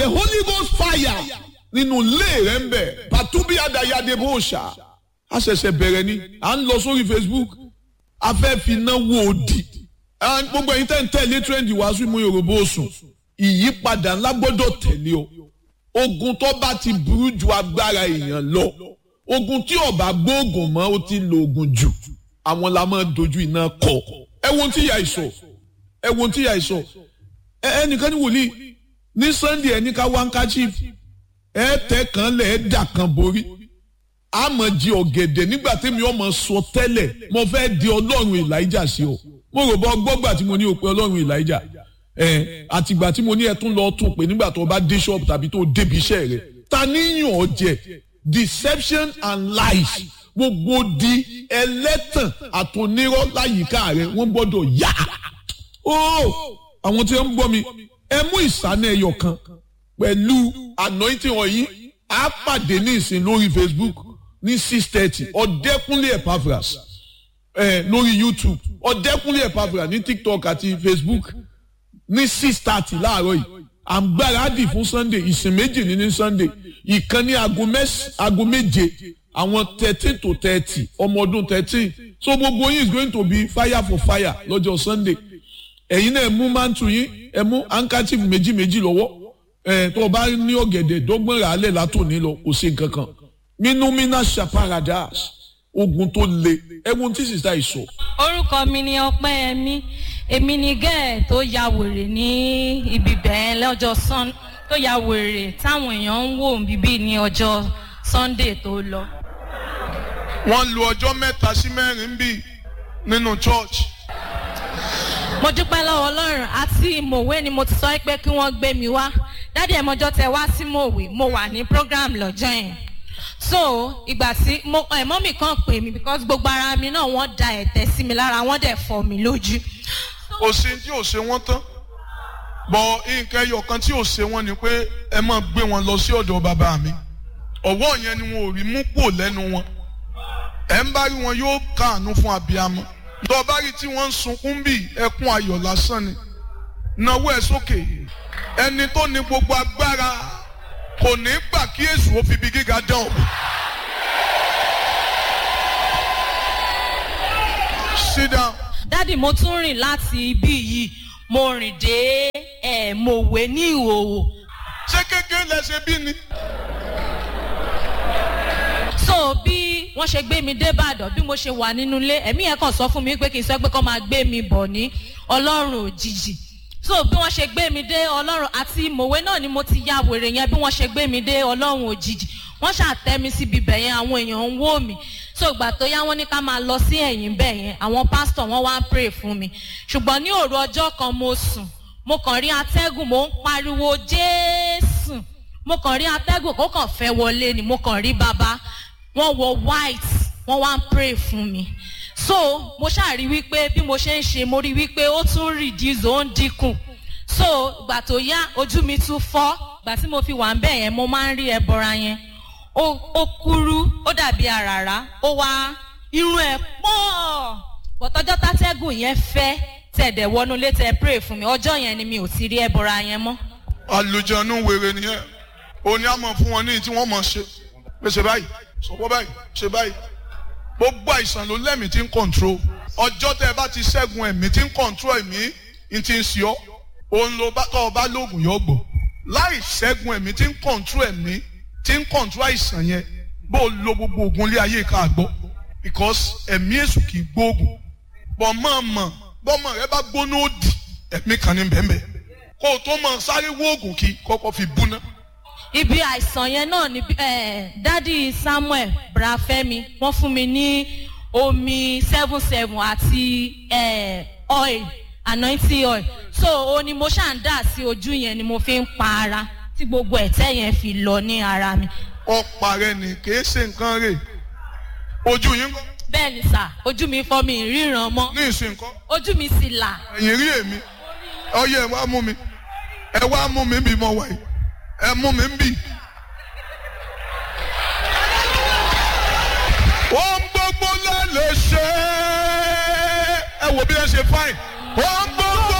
the holy ghost fire nínú ilé rẹ̀ ń bẹ̀ pàtúbí àdàyàdé bó ṣá a ṣẹ̀ṣẹ̀ bẹ̀rẹ̀ ni à ń lọ sórí facebook a fẹ́ fi iná wo òdì gbogbo ẹ̀yin tẹ́ ń tẹ̀lé trendy wàásù mú yorùbá òsùn ìyípadà ńlá gbọ́dọ̀ tẹ̀lé o ogun tó bá ti burú ju agbára èèyàn lọ ogun tí ọba gbóògùn mọ́ ó ti lo ogun jù àwọn la máa dojú iná kọ ẹ wo tí ìyá ìsọ ẹ wo tí ìyá ìsọ ẹnìkan ní wòlíì ní sunday ẹni ká wáńkáchíf ẹ tẹ kan lẹ ẹ dà kan borí àmọ́ jí ọ̀gẹ̀dẹ̀ nígbà tẹ́mi ọmọ sọ tẹ́lẹ̀ mo fẹ́ di ọlọ́run elijah sí ọ mo rò bọ́ gbọ́gbà tí mo ní o pé ọlọ́run elijah ẹ àtìgbà tí mo ní ẹ tún lọ tún pé nígbà tó bá dé ṣọ́ọ̀bù tàbí tó débi iṣẹ́ rẹ ta níyàn ọ jẹ deception and lies gbogbo di ẹlẹ́tàn àtònírọ́ láyìíká rẹ wọ́n gbọ́dọ̀ yá ó àwọn tí wọ́n ń gbọ́ mi ẹ mú ìsánú ẹyọ kan pẹ̀lú anointing wọ̀nyí á pàdé ní ìsìn lórí facebook ní six thirty ọ̀dẹ́kúnlé epaphras ẹ lórí youtube ọ̀dẹ́kúnlé epaphras ní tiktok àti facebook ní six thirty láàárọ̀ yìí àgbáradì fún sunday ìsìn méjì ní ní sunday ìkan ní aago méje àwọn thirteen to thirty ọmọ ọdún thirteen so gbogbo yín is going to be fire for fire lọ́jọ́ sunday ẹ̀yin náà ẹ mú mantu yín ẹ mú handkerchief méjì méjì lọ́wọ́ ẹ̀ tó o bá ní ọ̀gẹ̀dẹ̀ dọ́gbọ́n rà á lẹ̀ látòní lọ kò sí nǹkan kan minumina shaparadas ogun tó le ẹ̀wọ̀n tí sísá ìsọ. orúkọ mi ni ọpẹ́yẹmí èmi ni gẹ́ẹ̀ tó ya wèrè ní ibi bẹ́ẹ̀ lọ́jọ́ sun tó ya wèrè táwọn èèyàn ń wò bíbí ní ọjọ́ sunday tó lọ. wọ́n lu ọjọ́ mẹ́ta sí mẹ́rin bí nínú church. mo dúpẹ́ lọ́wọ́ ọlọ́run àti mòwe ni mo ti sọ pé kí wọ́n gbé mi wá dádì ẹ̀ mọ́jọ́ tẹ wá sí mòwe mo wà ní program lọ́jọ́ yẹn so ìgbà tí mo ẹ̀mọ́ mi kàn pè mí because gbogbo ara mi náà wọ́n da ẹ̀tẹ̀ sí mi lára wọ́n dẹ̀ fọ́ mi lójú. kò sí tí ò ṣe wọ́n tán bọ̀ nǹkan ẹyọ kan tí ò ṣe wọ́n ni pé ẹ máa gbé wọn lọ sí ọ̀dọ̀ bàbá mi ọ̀wọ́ yẹn ni wọn ò rí mú pò lẹ́nu wọn ẹ̀ ń bá rí wọn yóò káàánú fún abiyamọ tó bá rí tí wọ́n ń sunkún bí ẹkún ayọ̀ lásán ni náwó ẹ̀ sókè ẹni tó ní gbogbo agbára kò ní gbà kí èṣù ó fi ibi gíga dán o. sit down. dádì mo tún rìn láti ibí yìí mo rìn dé ẹ̀ mòwe ní ìhòòhò. ṣé kékeré lẹ ṣe bí ni. so bí wọ́n ṣe gbé mi dé ìbàdàn bí mo ṣe wà nínú ilé ẹ̀mí yẹn kàn sọ fún mi pé kì í sọ pé kọ́ máa gbé mi bọ̀ ní ọlọ́run òjijì so bí wọ́n ṣe gbé mi dé ọlọ́run àti mòwe náà ni mo ti ya wèrè yẹn bí wọ́n ṣe gbé mi dé ọlọ́run òjijì wọ́n ṣàtẹ́ mi síbi bẹ̀ yẹn àwọn èèyàn ń wò mí so ìgbà tó yá wọ́n ní ká máa lọ sí ẹ̀yìn bẹ̀ yẹn àwọn pásítọ̀ wọ́n wá ń pray fún mi ṣùgbọ́n ní òru ọjọ́ kan mo sùn mo kàn rí atẹ́gùn mo ń pariwo jésù mo kàn rí atẹ́gùn kó kàn fẹ́ wọlé ni mo kàn rí bàbá wọ́n wọ white wọ́n wá ń pray fún mi so mo ṣàrí wípé bí mo ṣe ń ṣe mo rí wípé ó tún reduce ó ń dínkù so ìgbà tó yá ojú mi tún fọ́ ìgbà tí mo fi wà ń bẹ̀ yẹn mo máa ń rí ẹbọra yẹn ó ó kúrú ó dàbí àràrá ó wá irun ẹ̀ pọ̀ bọ̀tọ́jọ́ tátẹ́gùn yẹn fẹ́ tẹ̀dẹ̀ wọnú létẹ̀ pray fún mi ọjọ́ yẹn ni mi ò ti rí ẹbọra yẹn mọ́. àlùjọ̀nù wèrè nìyẹn òní àmọ̀ fún wọn ní tí wọ́n mọ̀ ṣe pé ṣe báyìí sọ̀pọ̀ báyìí ṣe báyìí gbogbo àìsàn ló lẹ́mìí tí ń control ọjọ́ tẹ́ ẹ bá ti ṣẹ́gun ẹ̀mí tí ń control ẹ̀mí ń ti ń ṣe ọ́ òun ló bá tọ́ ọ bá lóògùn yọ gbọ́ láì ṣẹ́gun ẹ̀mí tí ń control ẹ̀mí tí ń control àìsàn yẹn bó o lo gbogbo oògùn ilé ayé ká gbọ́ because ẹ̀mí èṣù kì í gbóògùn bọ́ mọ̀ mọ̀ bọ́mọ rẹ bá gbóná òdì ẹ̀mí kan ní bẹ́ẹ̀ kó o tó mọ̀ sáré wóògùn kí kọ́kọ́ fi búná ibi àìsàn yẹn náà ni dádì samuel brafẹ́mi wọ́n fún mi ní omi seven seven àti oil anointing oil so o ni mo ṣáà ń dà sí ojú yẹn ni mo fi ń pa ara tí gbogbo ẹ̀tẹ́ yẹn fi lọ ní ara mi. ọ̀pá rẹ ni kìí ṣe nǹkan rè ojú yín kọ́. bẹ́ẹ̀ ni sà ojú mi fọ́ mi ríran mọ́ ní ìsìn kọ́. ojú mi sì là. ẹ̀yìn rí èmi ọyẹ ẹ wá mú mi ẹ wá mú mi bí mo wà yìí ẹ mú mi ń bì. ohun gbogbo la lè ṣe ẹ wò bí ẹ ṣe fáìn ohun